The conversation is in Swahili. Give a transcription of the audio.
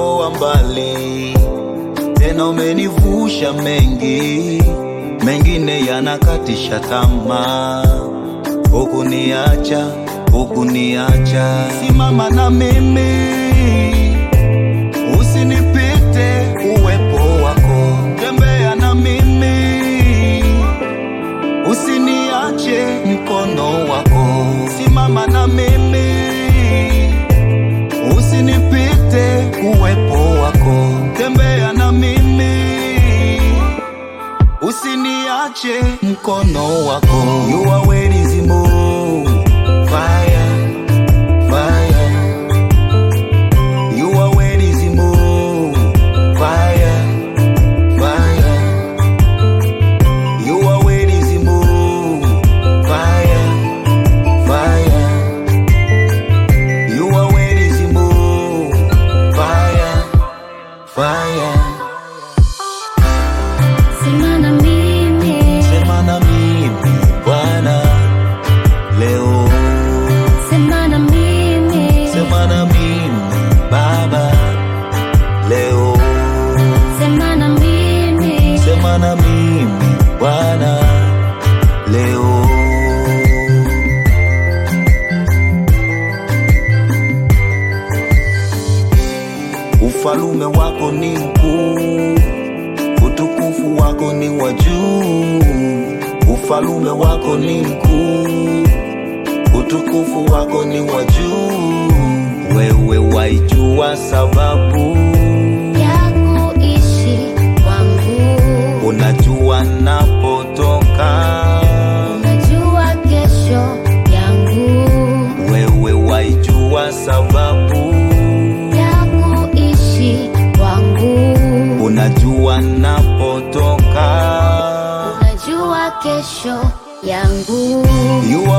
umenitoa mbali, tena umenivusha mengi, mengine yanakatisha tamaa. Hukuniacha, hukuniacha, simama na mimi, usinipite uwepo wako, tembea na mimi, usiniache mkono wako, simama na mimi, usinipite uwepo wako, tembea na mimi, usiniache mkono wako. You are where is more fire, fire. You are where is more fire, fire. You are where is more fire, fire. You are where is more fire, fire. Sema na mimi, Sema na mimi Bwana leo, sema na mimi, sema na mimi Baba leo, sema na mimi, sema na mimi Bwana leo. Ufalume wako ni mkuu, utukufu wako ni wa juu. Ufalume wako ni mkuu, utukufu wako ni wa juu. Wewe waijua sababu, ya kuishi kwangu. unajua napotoka. Unajua kesho yangu, Wewe waijua sababu, ya kuishi kwangu. unajua napotoka. Unajua kesho yangu, You